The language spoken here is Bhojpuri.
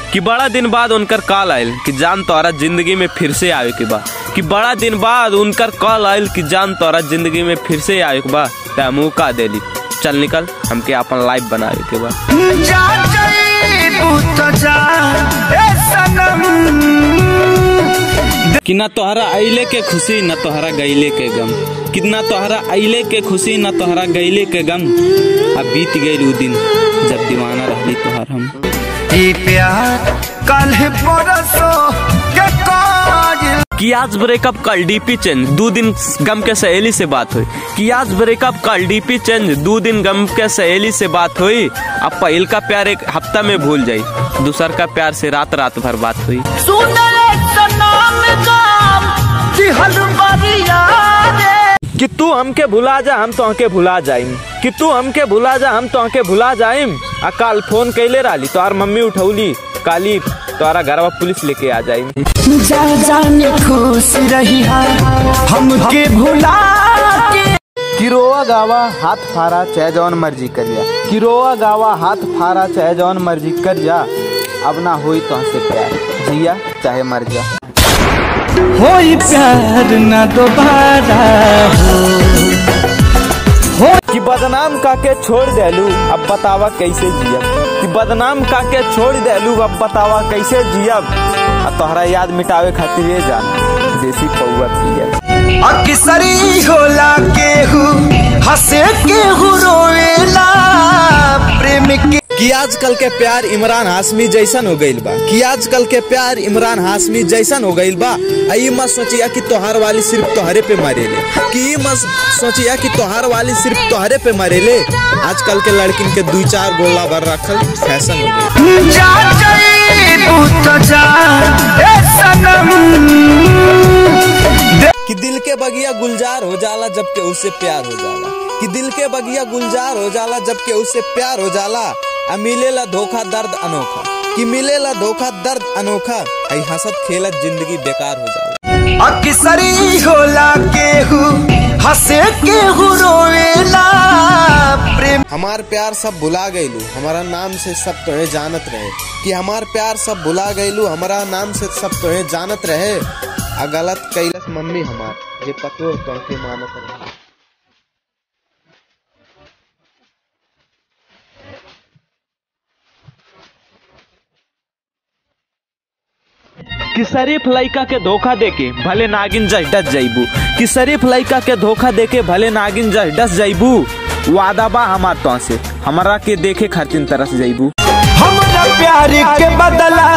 कि बड़ा दिन बाद उनकर कॉल आयल कि जान तोरा जिंदगी में फिर से आवे के बा कि बड़ा दिन बाद उनकर कॉल आयल कि जान तोरा जिंदगी में फिर से आवे के बा त हमहू का देली चल निकल हमके अपन लाइफ बनावे के बा जा जईबू तो जा ए सनम कि ना तोहरा अइले के खुशी न तोहरा गईले के गम कि ना तोहरा अइले के खुशी न तोहरा गईले के गम अब बीत गईल उ दिन जब दीवाना रहली तोहर हम ई प्यार कल परसों के काजिल कि आज ब्रेकअप कल डीपी चेंज दो दिन गम के सहेली से बात हुई कि आज ब्रेकअप कल डीपी चेंज दो दिन गम के सहेली से बात हुई अब पहिल का प्यार एक हफ्ता में भूल जाई दूसर का प्यार से रात रात भर बात हुई सुंदर सनम गाम दिहल बरिया रे कि तू हमके भुला जा हम तो भुला जाइम कि तू हमके भुला जा हम तो भुला जाइम आ काल फोन कैले रहली तोहार मम्मी उठौली काली तोहरा घरवा पुलिस लेके आ जाइम जा जाने खुश रही हमके भुला के किरोआ गावा हाथ फारा चाहे जौन मर्जी करिया किरोआ गावा हाथ फारा चाहे जौन मर्जी कर जा अब ना होई तो से प्यार जिया चाहे मर जा होई प्यार न दोबारा कि बदनाम काके छोड़ देलू अब बतावा कैसे जियब कि बदनाम काके छोड़ देलू अब बतावा कैसे जियब आ तोहरा याद मिटावे खातिर ये जान देसी पौआ पियब अक्सरी होला केहू हंसे केहू रोएला प्रेम के कि आजकल के प्यार इमरान हाशमी जैसन हो गईल बा कि आजकल के प्यार इमरान हाशमी जैसन हो गईल बा आ ई मत सोचिया कि तोहार वाली सिर्फ तोहरे पे मरेले कि ई मत सोचिया कि तोहार वाली सिर्फ तोहरे पे मरेले आजकल के लड़किन के दू चार गोला भर रखल फैशन हो गईल जा जईबू तो जा ए सनम कि दिल के बगिया गुलजार हो जाला जब के उससे प्यार हो जाला कि दिल के बगिया गुलजार हो जाला जब के उससे प्यार हो जाला आ मिलेला धोखा दर्द अनोखा कि मिलेला धोखा दर्द अनोखा आई हंसत खेलत जिंदगी बेकार हो जाला अक्सरी होला केहू हंसे केहू रोएला प्रेम हमार प्यार सब भुला गईलू हमारा नाम से सब तोहे जानत रहे कि हमार प्यार सब भुला गईलू हमारा नाम से सब तोहे जानत रहे आ गलत कैलस मम्मी हमार जे पतो तोहके मानत रहे कि शरीफ लड़का के धोखा देके भले नागिन जस डस जाइबू कि शरीफ लड़का के धोखा देके भले नागिन जस डस जाइबू वादा बा हमार तो से हमरा के देखे खातिर तरस जाइबू हमरा प्यार के बदला